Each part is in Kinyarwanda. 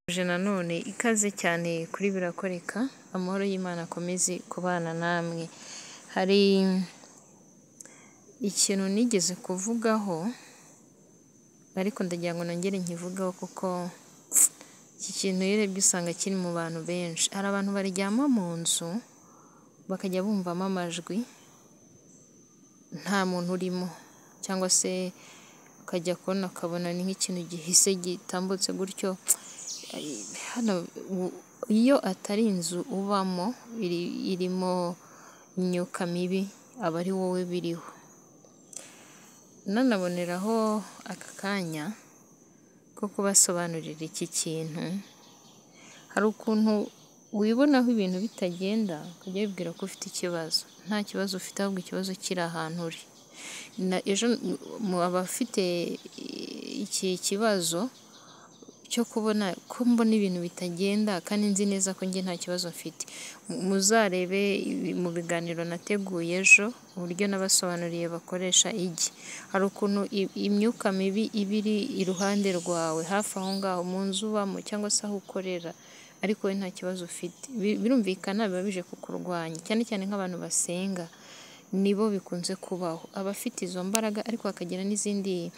Mbifurije nanone ikaze cyane kuri birakoreka, amahoro y'Imana akomeze kubana namwe, hari ikintu nigeze kuvugaho ariko ndagira ngo nongere nkivugeho kuko iki kintu iyo urebye usanga kiri mu bantu benshi, hari abantu baryama mu nzu bakajya bumvamo amajwi nta muntu urimo cyangwa se ukajya kubona ukabona ni nk'ikintu gihise gitambutse gutyo, iyo atari inzu ubamo irimo imyuka mibi aba ari wowe biriho, nanaboneraho aka kanya ko kubasobanurira iki kintu, hari ukuntu wibonaho ibintu bitagenda ukajya wibwira ko ufite ikibazo, nta kibazo ufite ahubwo ikibazo kiri ahantu uri, abafite iki kibazo cyo kubona ko mbona ibintu bitagenda kandi nzi neza ko njye nta kibazo mfite, muzarebe mu biganiro nateguye ejo uburyo nabasobanuriye bakoresha igi, hari ukuntu imyuka mibi iba iri iruhande rwawe hafi aho ngaho mu nzu ubamo cyangwa se aho ukorera ariko wowe nta kibazo ufite, birumvikana biba bije kukurwanya cyane cyane nk'abantu basenga nibo bikunze kubaho, abafite izo mbaraga ariko hakagira n'izindi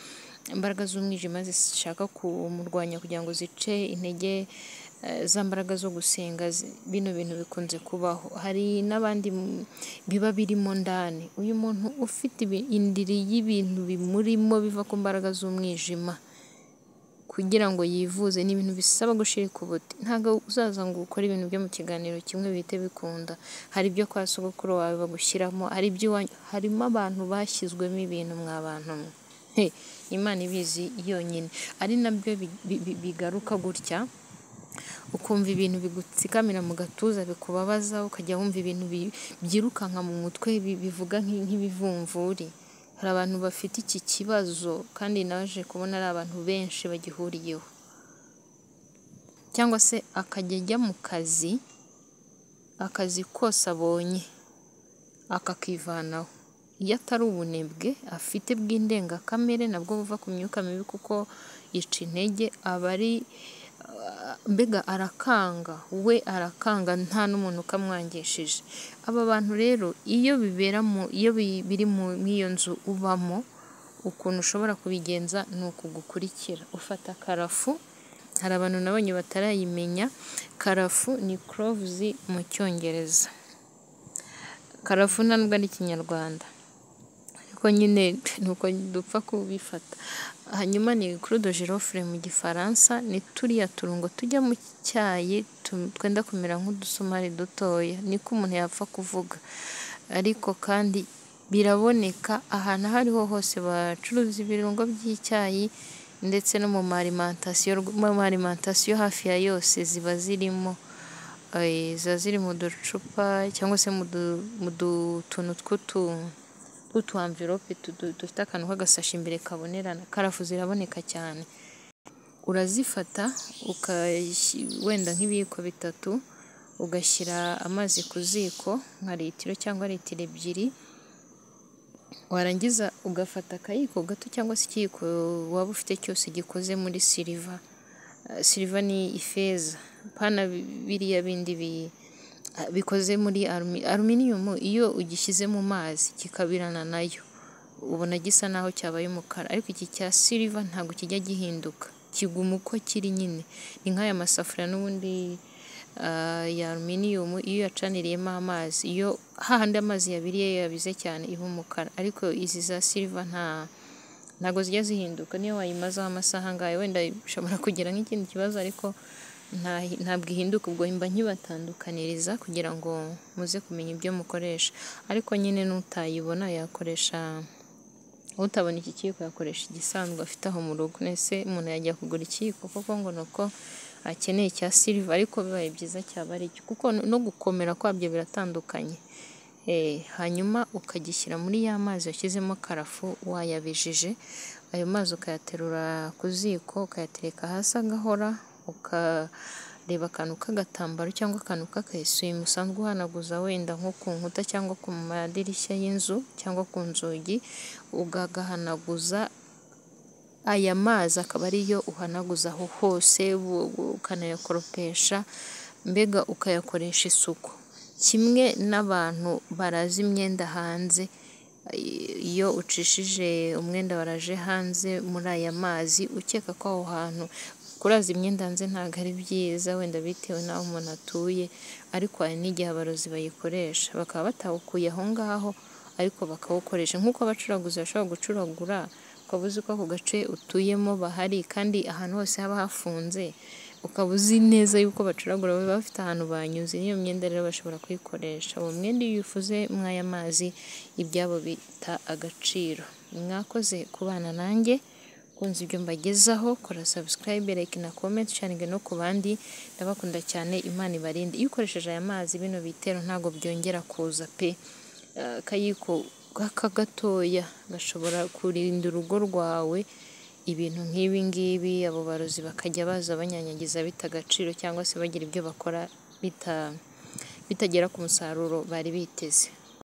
mbaraga z'umwijima zishaka kumurwanya kugira ngo zice intege za mbaraga zo gusenga, bino bintu bikunze kubaho, hari n'abandi biba birimo ndani, uyu muntu ufite indiri y'ibintu bimurimo biva ku mbaraga z'umwijima kugira ngo yivuze, ni ibintu bisaba gushirika ubute, ntabwo uzaza ngo ukore ibintu byo mu kiganiro kimwe bihite bikunda, hari ibyo kwa sogokuru wawe bagushyiramo, hari iby'iwanyu, harimo abantu bashyizwemo ibintu mwa bantu mwe, Imana ibizi yonyine, ari nabyo bigaruka gutya, ukumva ibintu bigutsikamira mu gatuza bikubabaza, ukajya wumva ibintu byirukanka mu mutwe bivuga nk'ibivumvuri, hari abantu bafite iki kibazo kandi naje kubona ari abantu benshi bagihuriyeho, cyangwa se akajya ajya mu kazi, akazi kose abonye akakivanaho, iyo atari ubunebwe afite bw'indengakamere nabwo buva ku myuka mibi kuko yica intege, aba ari mbega arakanga, we arakanga nta n'umuntu ukamwangishije, aba bantu rero iyo biri muri iyo nzu ubamo, ukuntu ushobora kubigenza ni ukugukurikira, ufata karafu, hari abantu nabonye batarayimenya, karafu ni cloves mu cyongereza, karafu nta nubwo ari ikinyarwanda ariko nyine ni uko dupfa kubifata, hanyuma ni crude girofle mu gifaransa, ni turiya turungo tujya mu cyayi twenda kumera nk'udusumari dutoya, niko umuntu yapfa kuvuga ariko kandi biraboneka ahantu aho ariho hose bacuruza ibirungo by'icyayi ndetse no mu marimantasiyo hafi ya yose ziba zirimo, ziba ziri mu ducupa cyangwa se mu tuntu tw'utu amvirope dufite akantu k'agasashi imbere kabonerana, karafu ziraboneka cyane, urazifata wenda nk'ibiyiko bitatu, ugashyira amazi ku ziko nka litiro cyangwa litiro ebyiri, warangiza ugafata akayiko gato cyangwa se ikiyiko waba ufite cyose gikoze muri siliva, siliva ni ifeza, pana biriya bindi bikoze muri aluminiyumu, iyo ugishyize mu mazi kikabirana nayo ubona gisa naho cyabaye umukara, ariko iki cya siliva ntabwo kijya gihinduka, kiguma uko kiri nyine, ni nk'aya masafuriya n'ubundi ya aluminiyumu iyo uyacaniriyemo amazi, iyo hahandi amazi yabiriye yabize cyane iba umukara, ariko izi za siliva ntabwo zijya zihinduka, niyo wayimazaho amasaha angahe wenda ishobora kugira nk'ikindi kibazo ariko ntabwo ihinduka, ubwo mba nkibatandukaniriza kugira ngo muze kumenya ibyo mukoresha, ariko nyine n'utayibona yakoresha, utabona iki kiyiko yakoresha igisanzwe afite aho mu rugo, mbese umuntu yajya kugura ikiyiko koko ngo ni uko akeneye icya siliva ariko bibaye byiza cyaba ari cyo kuko no gukomera kwabyo biratandukanye, hanyuma ukagishyira muri ya mazi washyizemo karafu wayabijije, ayo mazi ukayaterura ku ziko ukayatereka hasi agahora, ukareba akantu k'agatambaro cyangwa akantu k'akayesuwime musanzwe uhanaguza wenda nko ku nkuta cyangwa ku madirishya y'inzu cyangwa ku nzugi, ukagahanaguza aya mazi akaba ariyo uhanaguza aho hose ukanayakoropesha mbega ukayakoresha isuku kimwe n'abantu baraza imyenda hanze iyo ucishije umwenda waraje hanze muri aya mazi ukeka ko aho hantu kuraza imyenda hanze ntabwo ari byiza wenda bitewe n'aho umuntu atuye ariko hari n'igihe abarozi bayikoresha bakaba batawukuye aho ngaho ariko bakawukoresha nk'uko abacuranguzi bashobora gucuragura ukaba uzi ko ako gace utuyemo bahari kandi ahantu hose haba hafunze ukaba uzi neza yuko bacuragura baba bafite ahantu banyuze n'iyo myenda rero bashobora kuyikoresha uwo mwenda iyo ufuze mw'aya mazi ibyabo bita agaciro mwakoze kubana nanjye kunze ibyo mbagezaho kora sabusikarayibe like na komenti sharinge no ku bandi ndabakunda cyane imana ibarinde iyo ukoresheje aya mazi bino bitero ntabwo byongera kuza pe Eh, akayiko aka gatoya gashobora kurinda urugo rwawe ibintu nk'ibi ngibi abo barozi bakajya baza banyanyagiza bita agaciro cyangwa se bagira ibyo bakora bita bitagera ku musaruro bari biteze